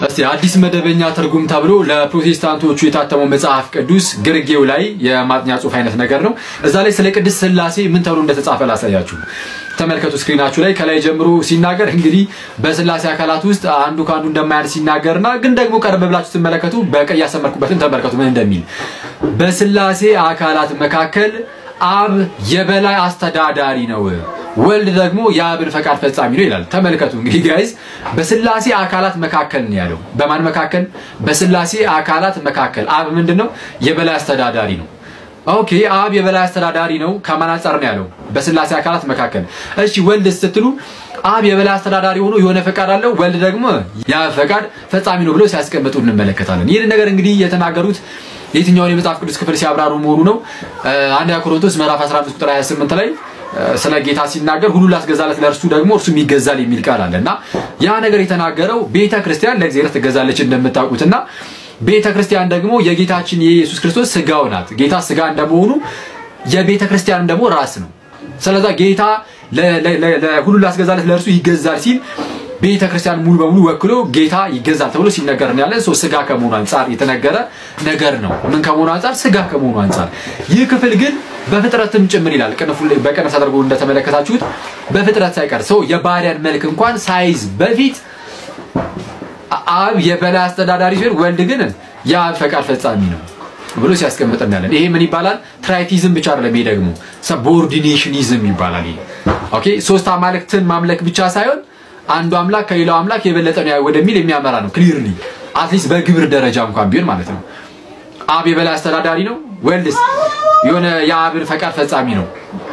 እስቲ አዲስ መደበኛ ትርጉም ተብሎ ለፕሮቴስታንቶቹ የታተመው መጽሐፍ ቅዱስ ግርጌው ላይ የማጥኛ ጽሑፍ አይነት ነገር ነው። እዛ ላይ ስለ ቅድስት ሥላሴ ምን ተብሎ እንደተጻፈ ላሳያችሁ። ተመልከቱ ስክሪናችሁ ላይ ከላይ ጀምሮ ሲናገር እንግዲህ በሥላሴ አካላት ውስጥ አንዱ ከአንዱ እንደማያንስ ሲናገርና ግን ደግሞ ቀረብ ብላችሁ ስትመለከቱ በቀይ ያሰመርኩበትን ተመልከቱ ምን እንደሚል በሥላሴ አካላት መካከል አብ የበላይ አስተዳዳሪ ነው፣ ወልድ ደግሞ የአብን ፈቃድ ፈጻሚ ነው ይላል። ተመልከቱ እንግዲህ ጋይዝ በሥላሴ አካላት መካከል ነው ያለው። በማን መካከል? በሥላሴ አካላት መካከል አብ ምንድን ነው? የበላይ አስተዳዳሪ ነው። ኦኬ አብ የበላይ አስተዳዳሪ ነው ከማን አንጻር ነው ያለው? በሥላሴ አካላት መካከል። እሺ ወልድ ስትሉ አብ የበላይ አስተዳዳሪ ሆኖ የሆነ ፈቃድ አለው፣ ወልድ ደግሞ የአብ ፈቃድ ፈጻሚ ነው ብሎ ሲያስቀምጡ እንመለከታለን። ይህን ነገር እንግዲህ የተናገሩት የትኛውን የመጽሐፍ ቅዱስ ክፍል ሲያብራሩ መሆኑ ነው። አንደኛ ቆሮንቶስ ምዕራፍ 15 ቁጥር 28 ላይ ስለ ጌታ ሲናገር ሁሉ ላስገዛለት ለእርሱ ደግሞ እርሱም ይገዛል የሚል ቃል አለ እና ያ ነገር የተናገረው ቤተ ክርስቲያን ለእግዚአብሔር ትገዛለች እንደምታውቁትና ቤተ ክርስቲያን ደግሞ የጌታችን የኢየሱስ ክርስቶስ ስጋው ናት። ጌታ ስጋ እንደመሆኑ የቤተ ክርስቲያን ደግሞ ራስ ነው። ስለዛ ጌታ ሁሉ ላስገዛለት ለእርሱ ይገዛል ሲል ቤተ ክርስቲያን ሙሉ በሙሉ ወክሎ ጌታ ይገዛል ተብሎ ሲነገር ነው ያለን። ሰው ስጋ ከመሆኑ አንጻር የተነገረ ነገር ነው። ምን ከመሆኑ አንጻር? ስጋ ከመሆኑ አንጻር። ይህ ክፍል ግን በፍጥረትም ጭምር ይላል። ቅንፉ ላይ በቅንፍ ተደርጎ እንደተመለከታችሁት በፍጥረት ሳይቀር ሰው የባሪያን መልክ እንኳን ሳይዝ በፊት አብ የበላይ አስተዳዳሪ ሲሆን ወልድ ግን የአብ ፈቃድ ፈጻሚ ነው ብሎ ሲያስቀምጥ እናያለን። ይሄ ምን ይባላል? ትራይቲዝም ብቻ አይደለም። ይሄ ደግሞ ሰቦርዲኔሽኒዝም ይባላል። ይሄ ኦኬ ሶስት አማልክትን ማምለክ ብቻ ሳይሆን አንዱ አምላክ ከሌላው አምላክ የበለጠ ነው ወደሚል የሚያመራ ነው። ክሊርሊ አትሊስት በግብር ደረጃ እንኳን ቢሆን ማለት ነው። አብ የበላይ አስተዳዳሪ ነው፣ ወልድስ የሆነ የአብን ፈቃድ ፈጻሚ ነው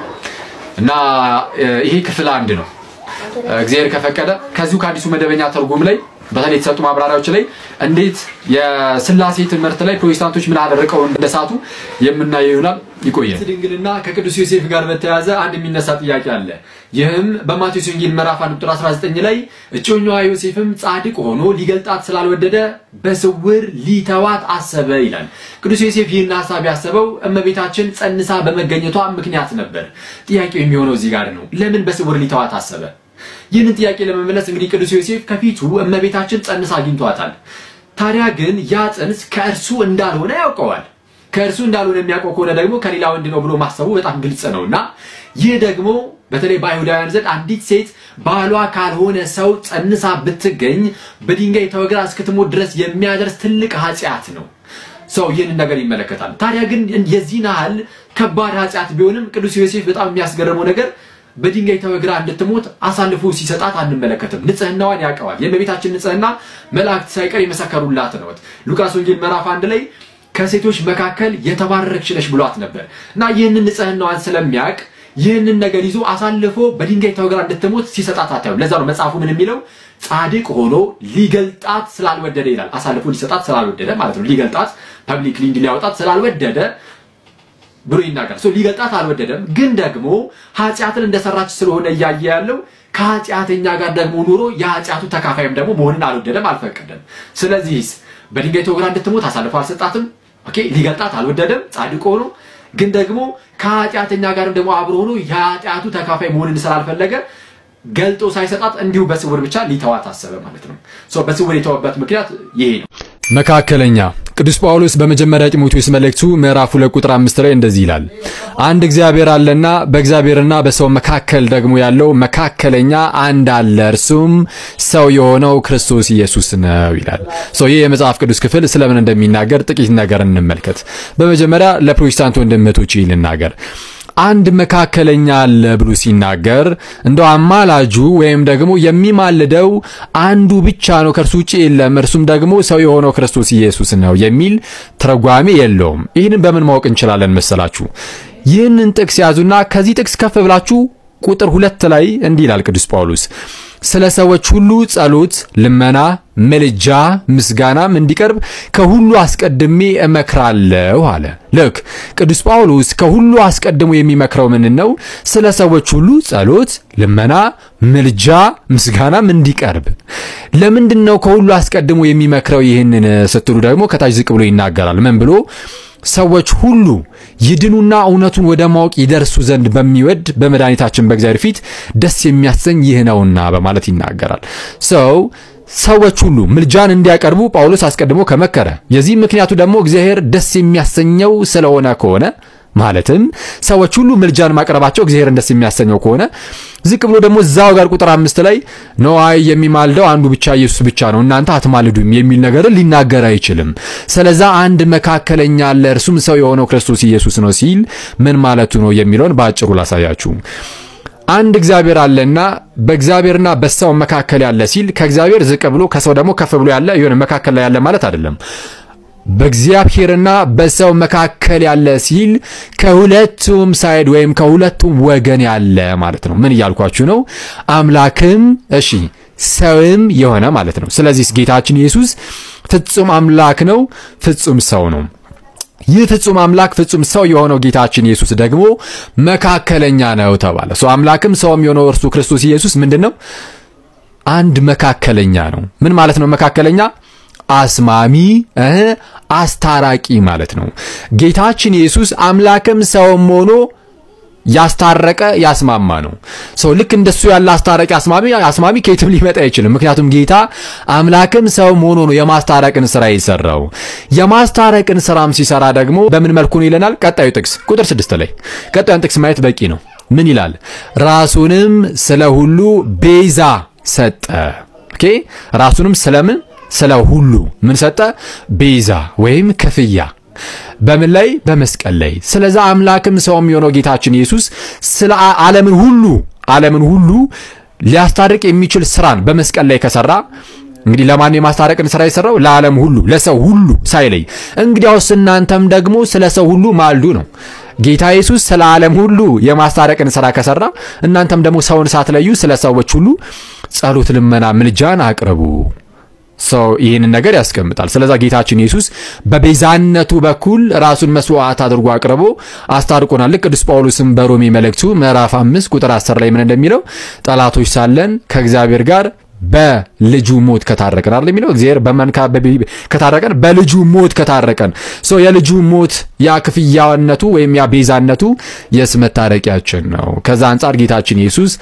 እና ይሄ ክፍል አንድ ነው። እግዚአብሔር ከፈቀደ ከዚሁ ከአዲሱ መደበኛ ትርጉም ላይ በተለይ የተሰጡ ማብራሪያዎች ላይ እንዴት የሥላሴ ትምህርት ላይ ፕሮቴስታንቶች ምን አደረቀው እንደሳቱ የምናየው ይሆናል። ይቆያል። ድንግልና ከቅዱስ ዮሴፍ ጋር በተያያዘ አንድ የሚነሳ ጥያቄ አለ። ይህም በማቴዎስ ወንጌል ምዕራፍ 1 ቁጥር 19 ላይ እጮኛዋ ዮሴፍም ጻድቅ ሆኖ ሊገልጣት ስላልወደደ በስውር ሊተዋት አሰበ ይላል። ቅዱስ ዮሴፍ ይህን ሀሳብ ያሰበው እመቤታችን ጸንሳ በመገኘቷ ምክንያት ነበር። ጥያቄው የሚሆነው እዚህ ጋር ነው። ለምን በስውር ሊተዋት አሰበ? ይህንን ጥያቄ ለመመለስ እንግዲህ ቅዱስ ዮሴፍ ከፊቱ እመቤታችን ጸንሳ አግኝቷታል። ታዲያ ግን ያ ጽንስ ከእርሱ እንዳልሆነ ያውቀዋል። ከእርሱ እንዳልሆነ የሚያውቀው ከሆነ ደግሞ ከሌላ ወንድ ነው ብሎ ማሰቡ በጣም ግልጽ ነው እና ይህ ደግሞ በተለይ በአይሁዳውያን ዘንድ አንዲት ሴት ባሏ ካልሆነ ሰው ጸንሳ ብትገኝ በድንጋይ ተወግራ እስክትሞት ድረስ የሚያደርስ ትልቅ ኃጢአት ነው። ሰው ይህንን ነገር ይመለከታል። ታዲያ ግን የዚህን ያህል ከባድ ኃጢአት ቢሆንም ቅዱስ ዮሴፍ በጣም የሚያስገርመው ነገር በድንጋይ ተወግራ እንድትሞት አሳልፎ ሲሰጣት አንመለከትም። ንጽህናዋን ያውቀዋል። የእመቤታችን ንጽህና መላእክት ሳይቀር የመሰከሩላት ነው። ሉቃስ ወንጌል ምዕራፍ አንድ ላይ ከሴቶች መካከል የተባረክሽ ነሽ ብሏት ነበር እና ይህንን ንጽህናዋን ስለሚያውቅ ይህንን ነገር ይዞ አሳልፎ በድንጋይ ተወግራ እንድትሞት ሲሰጣት አታዩም። ለዛ ነው መጽሐፉ ምን የሚለው ጻድቅ ሆኖ ሊገልጣት ስላልወደደ ይላል። አሳልፎ ሊሰጣት ስላልወደደ ማለት ነው። ሊገልጣት ፐብሊክሊ ሊያወጣት ስላልወደደ ብሎ ይናገር። ሰው ሊገልጣት አልወደደም፣ ግን ደግሞ ኃጢአትን እንደሰራች ስለሆነ እያየ ያለው ከኃጢአተኛ ጋር ደግሞ ኑሮ የኃጢአቱ ተካፋይም ደግሞ መሆንን አልወደደም፣ አልፈቀደም። ስለዚህስ በድንጋይ ተወግራ እንድትሞት አሳልፎ አልሰጣትም። ኦኬ ሊገልጣት አልወደደም፣ ጻድቅ ሆኖ ግን ደግሞ ከኃጢአተኛ ጋርም ደግሞ አብሮ ሆኖ የኃጢአቱ ተካፋይ መሆንን ስላልፈለገ ገልጦ ሳይሰጣት እንዲሁ በስውር ብቻ ሊተዋት አሰበ ማለት ነው። በስውር የተወበት ምክንያት ይሄ ነው። መካከለኛ ቅዱስ ጳውሎስ በመጀመሪያ ጢሞቴዎስ መልእክቱ ምዕራፍ 2 ቁጥር 5 ላይ እንደዚህ ይላል፣ አንድ እግዚአብሔር አለና በእግዚአብሔርና በሰው መካከል ደግሞ ያለው መካከለኛ አንድ አለ፣ እርሱም ሰው የሆነው ክርስቶስ ኢየሱስ ነው ይላል። ሰው ይህ የመጽሐፍ ቅዱስ ክፍል ስለምን እንደሚናገር ጥቂት ነገር እንመልከት። በመጀመሪያ ለፕሮቴስታንት ወንድም እህቶቼ ልናገር አንድ መካከለኛ አለ ብሎ ሲናገር እንደው አማላጁ ወይም ደግሞ የሚማልደው አንዱ ብቻ ነው፣ ከእርሱ ውጭ የለም፣ እርሱም ደግሞ ሰው የሆነው ክርስቶስ ኢየሱስ ነው የሚል ትርጓሜ የለውም። ይህንን በምን ማወቅ እንችላለን መሰላችሁ? ይህንን ጥቅስ ያዙና ከዚህ ጥቅስ ከፍ ብላችሁ ቁጥር ሁለት ላይ እንዲህ ይላል ቅዱስ ጳውሎስ ስለ ሰዎች ሁሉ ጸሎት፣ ልመና፣ ምልጃ፣ ምስጋናም እንዲቀርብ ከሁሉ አስቀድሜ እመክራለሁ አለ። ልክ ቅዱስ ጳውሎስ ከሁሉ አስቀድሞ የሚመክረው ምን ነው? ስለ ሰዎች ሁሉ ጸሎት፣ ልመና፣ ምልጃ፣ ምስጋናም እንዲቀርብ። ለምንድን ነው ከሁሉ አስቀድሞ የሚመክረው? ይህንን ስትሉ ደግሞ ከታች ዝቅ ብሎ ይናገራል። ምን ብሎ ሰዎች ሁሉ ይድኑና እውነቱን ወደ ማወቅ ይደርሱ ዘንድ በሚወድ በመድኃኒታችን በእግዚአብሔር ፊት ደስ የሚያሰኝ ይህ ነውና በማለት ይናገራል። ሰው ሰዎች ሁሉ ምልጃን እንዲያቀርቡ ጳውሎስ አስቀድሞ ከመከረ የዚህ ምክንያቱ ደግሞ እግዚአብሔር ደስ የሚያሰኘው ስለሆነ ከሆነ ማለትም ሰዎች ሁሉ ምልጃን ማቅረባቸው እግዚአብሔርን ደስ የሚያሰኘው ከሆነ ዝቅ ብሎ ደግሞ እዛው ጋር ቁጥር አምስት ላይ ነዋይ የሚማልደው አንዱ ብቻ ኢየሱስ ብቻ ነው፣ እናንተ አትማልዱም የሚል ነገርን ሊናገር አይችልም። ስለዛ አንድ መካከለኛ አለ፣ እርሱም ሰው የሆነው ክርስቶስ ኢየሱስ ነው ሲል ምን ማለቱ ነው የሚለውን በአጭሩ ላሳያችሁ። አንድ እግዚአብሔር አለና በእግዚአብሔርና በሰው መካከል ያለ ሲል ከእግዚአብሔር ዝቅ ብሎ ከሰው ደግሞ ከፍ ብሎ ያለ የሆነ መካከል ላይ ያለ ማለት አይደለም። በእግዚአብሔርና በሰው መካከል ያለ ሲል ከሁለቱም ሳይድ ወይም ከሁለቱም ወገን ያለ ማለት ነው። ምን እያልኳችሁ ነው? አምላክም እሺ ሰውም የሆነ ማለት ነው። ስለዚህ ጌታችን ኢየሱስ ፍጹም አምላክ ነው፣ ፍጹም ሰው ነው። ይህ ፍጹም አምላክ ፍጹም ሰው የሆነው ጌታችን ኢየሱስ ደግሞ መካከለኛ ነው ተባለ። ሰው አምላክም ሰውም የሆነው እርሱ ክርስቶስ ኢየሱስ ምንድን ነው? አንድ መካከለኛ ነው። ምን ማለት ነው መካከለኛ? አስማሚ አስታራቂ ማለት ነው። ጌታችን ኢየሱስ አምላክም ሰውም ሆኖ ያስታረቀ ያስማማ ነው። ሰው ልክ እንደሱ ያለ አስታራቂ አስማሚ አስማሚ ከየትም ሊመጣ አይችልም። ምክንያቱም ጌታ አምላክም ሰውም ሆኖ ነው የማስታረቅን ስራ የሰራው። የማስታረቅን ስራም ሲሰራ ደግሞ በምን መልኩ ነው ይለናል። ቀጣዩ ጥቅስ ቁጥር ስድስት ላይ ቀጣዩን ጥቅስ ማየት በቂ ነው። ምን ይላል? ራሱንም ስለ ሁሉ ቤዛ ሰጠ። ኦኬ ራሱንም ስለምን ስለ ሁሉ ምን ሰጠ? ቤዛ ወይም ክፍያ በምን ላይ? በመስቀል ላይ። ስለዛ አምላክም ሰውም የሆነው ጌታችን ኢየሱስ ስለ ዓለምን ሁሉ ዓለምን ሁሉ ሊያስታርቅ የሚችል ስራን በመስቀል ላይ ከሰራ እንግዲህ ለማን የማስታረቅን ስራ የሰራው? ለዓለም ሁሉ ለሰው ሁሉ ሳይለይ። እንግዲያውስ እናንተም ደግሞ ስለ ሰው ሁሉ ማልዱ ነው። ጌታ ኢየሱስ ስለ ዓለም ሁሉ የማስታረቅን ስራ ከሰራ እናንተም ደግሞ ሰውን ሳትለዩ ስለ ሰዎች ሁሉ ጸሎት፣ ልመና፣ ምልጃን አቅርቡ። ሰው ይህንን ነገር ያስቀምጣል። ስለዛ ጌታችን ኢየሱስ በቤዛነቱ በኩል ራሱን መስዋዕት አድርጎ አቅርቦ አስታርቆናል። ልክ ቅዱስ ጳውሎስም በሮሜ መልእክቱ ምዕራፍ 5 ቁጥር 10 ላይ ምን እንደሚለው ጠላቶች ሳለን ከእግዚአብሔር ጋር በልጁ ሞት ከታረቀን አይደል የሚለው እግዚአብሔር በመንካ ከታረቀን በልጁ ሞት ከታረቀን ሶ የልጁ ሞት ያ ክፍያነቱ ወይም ያ ቤዛነቱ የስ መታረቂያችን ነው። ከዛ አንጻር ጌታችን ኢየሱስ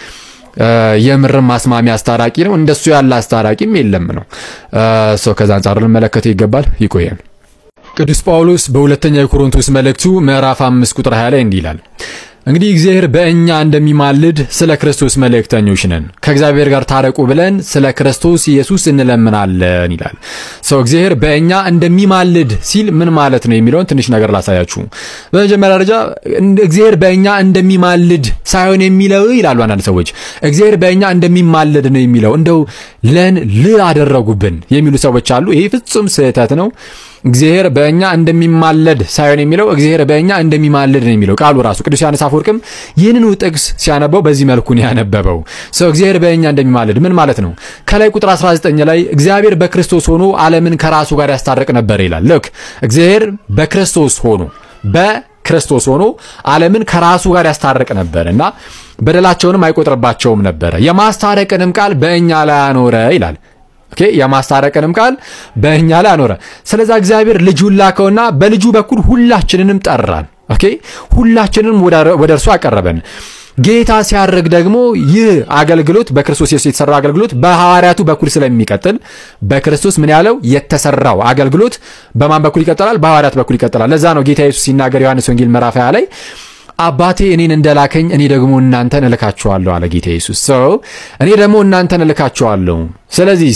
የምርም ማስማሚያ አስታራቂ ነው። እንደሱ ያለ አስታራቂም የለም ነው። ሰው ከዛ አንጻር ልንመለከተው ይገባል። ይቆየን። ቅዱስ ጳውሎስ በሁለተኛ የኮሮንቶስ መልእክቱ ምዕራፍ 5 ቁጥር 20 ላይ እንዲህ ይላል እንግዲህ እግዚአብሔር በእኛ እንደሚማልድ ስለ ክርስቶስ መልእክተኞች ነን፣ ከእግዚአብሔር ጋር ታረቁ ብለን ስለ ክርስቶስ ኢየሱስ እንለምናለን ይላል። ሰው እግዚአብሔር በእኛ እንደሚማልድ ሲል ምን ማለት ነው የሚለውን ትንሽ ነገር ላሳያችሁ። በመጀመሪያ ደረጃ እግዚአብሔር በእኛ እንደሚማልድ ሳይሆን የሚለው ይላሉ አንዳንድ ሰዎች። እግዚአብሔር በእኛ እንደሚማልድ ነው የሚለው እንደው ለን ል አደረጉብን የሚሉ ሰዎች አሉ። ይሄ ፍጹም ስህተት ነው። እግዚአብሔር በእኛ እንደሚማለድ ሳይሆን የሚለው እግዚአብሔር በእኛ እንደሚማልድ ነው የሚለው ቃሉ ራሱ። ቅዱስ ዮሐንስ አፈወርቅም ይህንኑ ጥቅስ ሲያነበው በዚህ መልኩ ነው ያነበበው። ሰው እግዚአብሔር በእኛ እንደሚማልድ ምን ማለት ነው? ከላይ ቁጥር 19 ላይ እግዚአብሔር በክርስቶስ ሆኖ ዓለምን ከራሱ ጋር ያስታርቅ ነበር ይላል። ልክ እግዚአብሔር በክርስቶስ ሆኖ በክርስቶስ ሆኖ ዓለምን ከራሱ ጋር ያስታርቅ ነበር እና በደላቸውንም አይቆጥርባቸውም ነበረ። የማስታረቅንም ቃል በእኛ ላይ አኖረ ይላል። ኦኬ የማስታረቅንም ቃል በእኛ ላይ አኖረ። ስለዛ እግዚአብሔር ልጁን ላከውና በልጁ በኩል ሁላችንንም ጠራን። ኦኬ ሁላችንንም ወደ እርሱ አቀረበን። ጌታ ሲያርግ ደግሞ ይህ አገልግሎት በክርስቶስ ኢየሱስ የተሰራው አገልግሎት በሐዋርያቱ በኩል ስለሚቀጥል በክርስቶስ ምን ያለው የተሰራው አገልግሎት በማን በኩል ይቀጥላል? በሐዋርያት በኩል ይቀጥላል። ለዛ ነው ጌታ ኢየሱስ ሲናገር ዮሐንስ ወንጌል ምዕራፍ 20 ላይ አባቴ እኔን እንደላከኝ እኔ ደግሞ እናንተን እልካችኋለሁ አለ ጌታ ኢየሱስ። ሰው እኔ ደግሞ እናንተን እልካችኋለሁ። ስለዚህ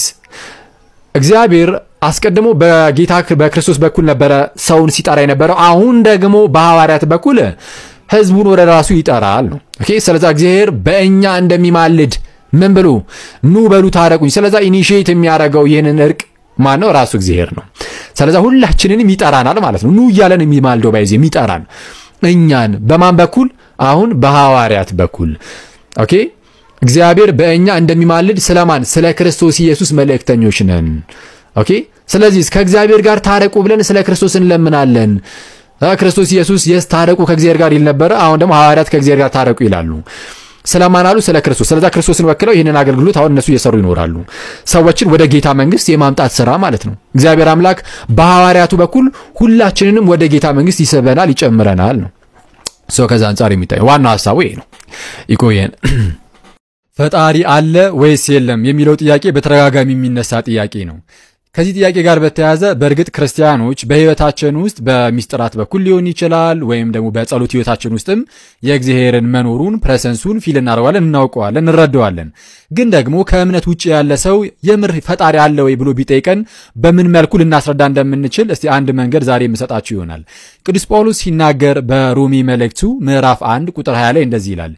እግዚአብሔር አስቀድሞ በጌታ በክርስቶስ በኩል ነበረ ሰውን ሲጠራ የነበረው። አሁን ደግሞ በሐዋርያት በኩል ሕዝቡን ወደ ራሱ ይጠራል ነው። ኦኬ ስለዛ እግዚአብሔር በእኛ እንደሚማልድ ምን ብሉ ኑ በሉ ታረቁኝ። ስለዛ ኢኒሺዬት የሚያደርገው ይህንን እርቅ ማን ነው? ራሱ እግዚአብሔር ነው። ስለዛ ሁላችንንም ይጠራናል ማለት ነው። ኑ እያለን የሚማልደው ባይዜ የሚጠራን እኛን በማን በኩል አሁን በሐዋርያት በኩል ኦኬ እግዚአብሔር በእኛ እንደሚማልድ ስለማን ስለ ክርስቶስ ኢየሱስ መልእክተኞች ነን ኦኬ ስለዚህ ከእግዚአብሔር ጋር ታረቁ ብለን ስለ ክርስቶስ እንለምናለን ክርስቶስ ኢየሱስ የስ ታረቁ ከእግዚአብሔር ጋር ይል ነበረ አሁን ደግሞ ሐዋርያት ከእግዚአብሔር ጋር ታረቁ ይላሉ ስለማን አሉ ስለ ክርስቶስ ስለዛ ክርስቶስን ወክለው ይህንን አገልግሎት አሁን እነሱ እየሰሩ ይኖራሉ ሰዎችን ወደ ጌታ መንግስት የማምጣት ስራ ማለት ነው እግዚአብሔር አምላክ በሐዋርያቱ በኩል ሁላችንንም ወደ ጌታ መንግስት ይስበናል ይጨምረናል ነው ሰው ከዛ አንጻር የሚታየው ዋናው ሀሳቡ ይሄ ነው ይቆየን ፈጣሪ አለ ወይስ የለም የሚለው ጥያቄ በተደጋጋሚ የሚነሳ ጥያቄ ነው። ከዚህ ጥያቄ ጋር በተያያዘ በእርግጥ ክርስቲያኖች በሕይወታችን ውስጥ በሚስጥራት በኩል ሊሆን ይችላል፣ ወይም ደግሞ በጸሎት ሕይወታችን ውስጥም የእግዚአብሔርን መኖሩን ፕሬሰንሱን ፊል እናደርገዋለን፣ እናውቀዋለን፣ እንረዳዋለን። ግን ደግሞ ከእምነት ውጭ ያለ ሰው የምር ፈጣሪ አለ ወይ ብሎ ቢጠይቀን በምን መልኩ ልናስረዳ እንደምንችል እስቲ አንድ መንገድ ዛሬ የምሰጣችሁ ይሆናል። ቅዱስ ጳውሎስ ሲናገር በሮሜ መልእክቱ ምዕራፍ 1 ቁጥር 20 ላይ እንደዚህ ይላል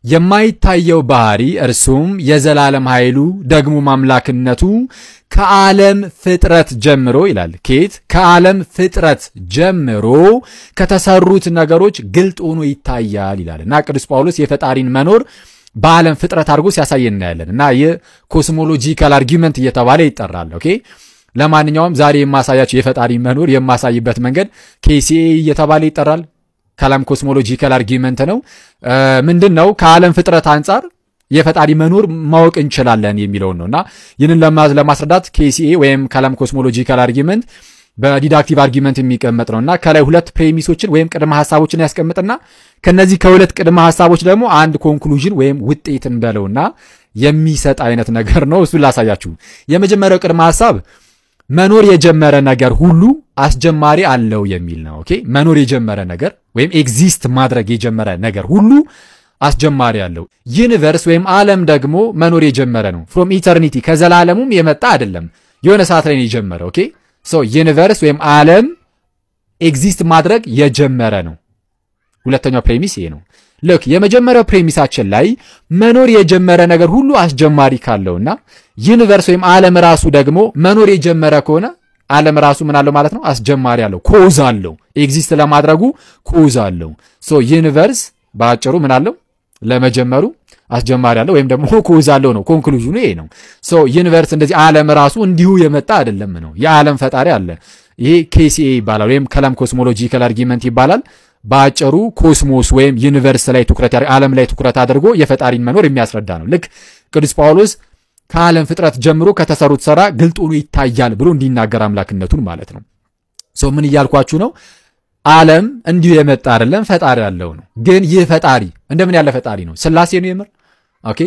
የማይታየው ባህሪ እርሱም የዘላለም ኃይሉ ደግሞ ማምላክነቱ ከዓለም ፍጥረት ጀምሮ ይላል። ኬት ከዓለም ፍጥረት ጀምሮ ከተሰሩት ነገሮች ግልጥ ሆኖ ይታያል ይላል እና ቅዱስ ጳውሎስ የፈጣሪን መኖር በዓለም ፍጥረት አድርጎ ሲያሳይ እናያለን እና ይህ ኮስሞሎጂካል አርጊመንት እየተባለ ይጠራል። ኦኬ ለማንኛውም ዛሬ የማሳያቸው የፈጣሪ መኖር የማሳይበት መንገድ ኬሲኤ እየተባለ ይጠራል። ከዓለም ኮስሞሎጂካል አርጊመንት ነው። ምንድን ነው? ከዓለም ፍጥረት አንጻር የፈጣሪ መኖር ማወቅ እንችላለን የሚለውን ነው እና ይህንን ለማስረዳት ኬሲኤ ወይም ከዓለም ኮስሞሎጂካል አርጊመንት በዲዳክቲቭ አርጊመንት የሚቀመጥ ነው እና ከላይ ሁለት ፕሬሚሶችን ወይም ቅድመ ሀሳቦችን ያስቀምጥና ከነዚህ ከሁለት ቅድመ ሀሳቦች ደግሞ አንድ ኮንክሉዥን ወይም ውጤትን በለውና የሚሰጥ አይነት ነገር ነው። እሱን ላሳያችሁ። የመጀመሪያው ቅድመ ሀሳብ መኖር የጀመረ ነገር ሁሉ አስጀማሪ አለው የሚል ነው። ኦኬ መኖር የጀመረ ነገር ወይም ኤግዚስት ማድረግ የጀመረ ነገር ሁሉ አስጀማሪ አለው። ዩኒቨርስ ወይም ዓለም ደግሞ መኖር የጀመረ ነው። ፍሮም ኢተርኒቲ ከዘላለሙም የመጣ አይደለም፣ የሆነ ሰዓት ላይ ነው የጀመረ። ኦኬ ሶ ዩኒቨርስ ወይም ዓለም ኤግዚስት ማድረግ የጀመረ ነው። ሁለተኛው ፕሬሚስ ይሄ ነው። ልክ የመጀመሪያው ፕሬሚሳችን ላይ መኖር የጀመረ ነገር ሁሉ አስጀማሪ ካለውና ዩኒቨርስ ወይም ዓለም ራሱ ደግሞ መኖር የጀመረ ከሆነ ዓለም ራሱ ምን አለው ማለት ነው? አስጀማሪ አለው፣ ኮዝ አለው። ኤግዚስት ለማድረጉ ኮዝ አለው። ሶ ዩኒቨርስ በአጭሩ ምን አለው? ለመጀመሩ አስጀማሪ አለው ወይም ደግሞ ኮዝ አለው ነው። ኮንክሉዥኑ ይሄ ነው። ሶ ዩኒቨርስ እንደዚህ ዓለም ራሱ እንዲሁ የመጣ አይደለም ነው። የዓለም ፈጣሪ አለ። ይሄ ኬሲኤ ይባላል ወይም ከለም ኮስሞሎጂካል አርጊመንት ይባላል። በአጭሩ ኮስሞስ ወይም ዩኒቨርስ ላይ ትኩረት ዓለም ላይ ትኩረት አድርጎ የፈጣሪን መኖር የሚያስረዳ ነው። ልክ ቅዱስ ጳውሎስ ከዓለም ፍጥረት ጀምሮ ከተሰሩት ስራ ግልጥ ሆኖ ይታያል ብሎ እንዲናገር አምላክነቱን ማለት ነው። ሰው ምን እያልኳችሁ ነው? ዓለም እንዲሁ የመጣ አይደለም፣ ፈጣሪ ያለው ነው። ግን ይህ ፈጣሪ እንደምን ያለ ፈጣሪ ነው? ስላሴ ነው የምር ኦኬ፣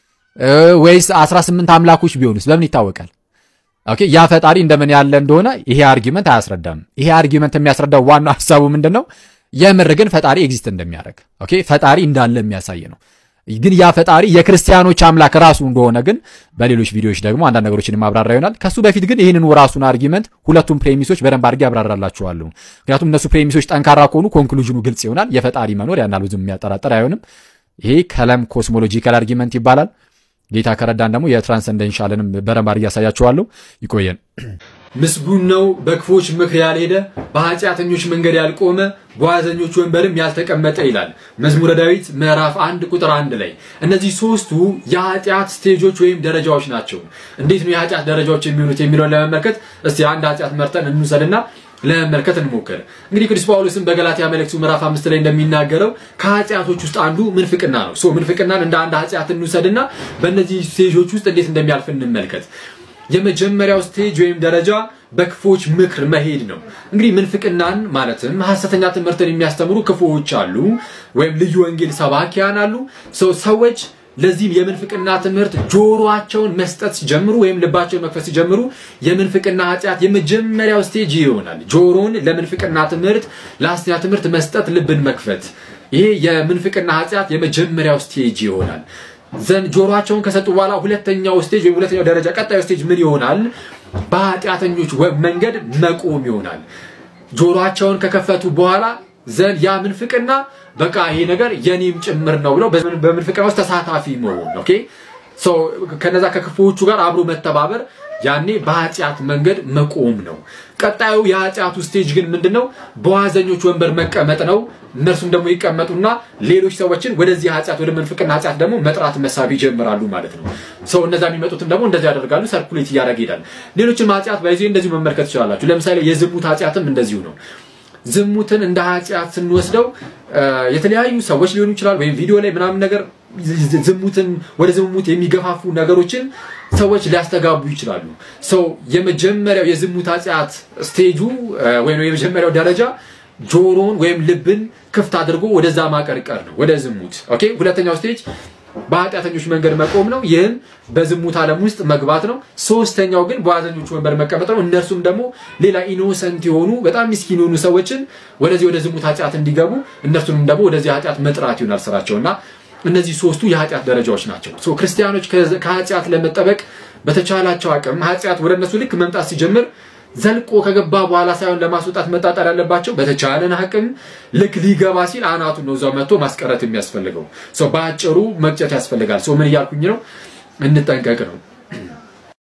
ወይስ 18 አምላኮች ቢሆኑስ በምን ይታወቃል? ኦኬ፣ ያ ፈጣሪ እንደምን ያለ እንደሆነ ይሄ አርጊመንት አያስረዳም። ይሄ አርጊመንት የሚያስረዳው ዋናው ሀሳቡ ምንድን ነው? የምር ግን ፈጣሪ ኤግዚስት እንደሚያደርግ ኦኬ፣ ፈጣሪ እንዳለ የሚያሳይ ነው። ግን ያ ፈጣሪ የክርስቲያኖች አምላክ ራሱ እንደሆነ ግን በሌሎች ቪዲዮዎች ደግሞ አንዳንድ ነገሮችን ማብራራ ይሆናል። ከሱ በፊት ግን ይህንን ራሱን አርጊመንት ሁለቱም ፕሬሚሶች በደንብ አድርጌ ያብራራላችኋለሁ። ምክንያቱም እነሱ ፕሬሚሶች ጠንካራ ከሆኑ ኮንክሉዥኑ ግልጽ ይሆናል። የፈጣሪ መኖር ያን ብዙም የሚያጠራጥር አይሆንም። ይሄ ከለም ኮስሞሎጂካል አርጊመንት ይባላል። ጌታ ከረዳን ደግሞ የትራንሰንደንሻልንም በደንብ አድርጌ ያሳያችኋለሁ። ይቆየን። ምስጉን ነው በክፎች ምክር ያልሄደ በኃጢአተኞች መንገድ ያልቆመ በዋዘኞች ወንበርም ያልተቀመጠ ይላል መዝሙረ ዳዊት ምዕራፍ አንድ ቁጥር አንድ ላይ። እነዚህ ሶስቱ የኃጢአት ስቴጆች ወይም ደረጃዎች ናቸው። እንዴት ነው የኃጢአት ደረጃዎች የሚሆኑት የሚለውን ለመመልከት እስቲ አንድ ኃጢአት መርጠን እንውሰድና ለመመልከት እንሞክር። እንግዲህ ቅዱስ ጳውሎስም በገላትያ መልእክቱ ምዕራፍ አምስት ላይ እንደሚናገረው ከኃጢአቶች ውስጥ አንዱ ምንፍቅና ነው። ሶ ምንፍቅናን እንደ አንድ ኃጢአት እንውሰድና በእነዚህ ስቴጆች ውስጥ እንዴት እንደሚያልፍ እንመልከት። የመጀመሪያው ስቴጅ ወይም ደረጃ በክፎች ምክር መሄድ ነው። እንግዲህ ምንፍቅናን ማለትም ሐሰተኛ ትምህርትን የሚያስተምሩ ክፉዎች አሉ፣ ወይም ልዩ ወንጌል ሰባኪያን አሉ። ሰዎች ለዚህም የምንፍቅና ትምህርት ጆሮአቸውን መስጠት ሲጀምሩ ወይም ልባቸውን መክፈት ሲጀምሩ የምንፍቅና ኃጢአት የመጀመሪያው ስቴጅ ይሆናል። ጆሮን ለምንፍቅና ትምህርት፣ ለሐሰተኛ ትምህርት መስጠት፣ ልብን መክፈት። ይሄ የምንፍቅና ኃጢአት የመጀመሪያው ስቴጅ ይሆናል። ዘንድ ጆሮአቸውን ከሰጡ በኋላ ሁለተኛው ስቴጅ ወይም ሁለተኛው ደረጃ ቀጣዩ ስቴጅ ምን ይሆናል? በኃጢአተኞች መንገድ መቆም ይሆናል። ጆሮአቸውን ከከፈቱ በኋላ ዘንድ ያ ምንፍቅና በቃ ይሄ ነገር የኔም ጭምር ነው ብለው በምንፍቅና ውስጥ ተሳታፊ መሆን ኦኬ። ከነዛ ከክፉዎቹ ጋር አብሮ መተባበር ያኔ በኃጢአት መንገድ መቆም ነው። ቀጣዩ የኃጢአቱ ስቴጅ ግን ምንድን ነው? በዋዘኞች ወንበር መቀመጥ ነው። እነርሱም ደግሞ ይቀመጡና ሌሎች ሰዎችን ወደዚህ ኃጢአት ወደ ምንፍቅና ኃጢአት ደግሞ መጥራት መሳብ ይጀምራሉ ማለት ነው። ሰው እነዛ የሚመጡትም ደግሞ እንደዚህ ያደርጋሉ። ሰርኩሌት እያደረገ ይሄዳል። ሌሎችም ኃጢአት በዚህ እንደዚሁ መመልከት ትችላላችሁ። ለምሳሌ የዝሙት ኃጢአትም እንደዚሁ ነው። ዝሙትን እንደ ኃጢአት ስንወስደው የተለያዩ ሰዎች ሊሆኑ ይችላል፣ ወይም ቪዲዮ ላይ ምናምን ነገር ዝሙትን ወደ ዝሙት የሚገፋፉ ነገሮችን ሰዎች ሊያስተጋቡ ይችላሉ። ሰው የመጀመሪያው የዝሙት ኃጢአት ስቴጁ ወይም የመጀመሪያው ደረጃ ጆሮን ወይም ልብን ክፍት አድርጎ ወደዛ ማቀርቀር ነው፣ ወደ ዝሙት። ኦኬ። ሁለተኛው ስቴጅ በኃጢአተኞች መንገድ መቆም ነው። ይህም በዝሙት ዓለም ውስጥ መግባት ነው። ሶስተኛው ግን በዋዘኞች ወንበር መቀመጥ ነው። እነርሱም ደግሞ ሌላ ኢኖሰንት የሆኑ በጣም ምስኪን የሆኑ ሰዎችን ወደዚህ ወደ ዝሙት ኃጢአት እንዲገቡ እነርሱንም ደግሞ ወደዚህ ኃጢአት መጥራት ይሆናል ስራቸው እና እነዚህ ሶስቱ የኃጢአት ደረጃዎች ናቸው። ሶ ክርስቲያኖች ከኃጢአት ለመጠበቅ በተቻላቸው አቅም ኃጢአት ወደ እነሱ ልክ መምጣት ሲጀምር ዘልቆ ከገባ በኋላ ሳይሆን ለማስወጣት መጣጠር ያለባቸው በተቻለን አቅም ልክ ሊገባ ሲል አናቱን ነው እዛው መጥቶ ማስቀረት የሚያስፈልገው። በአጭሩ መቅጨት ያስፈልጋል። ምን እያልኩኝ ነው? እንጠንቀቅ ነው።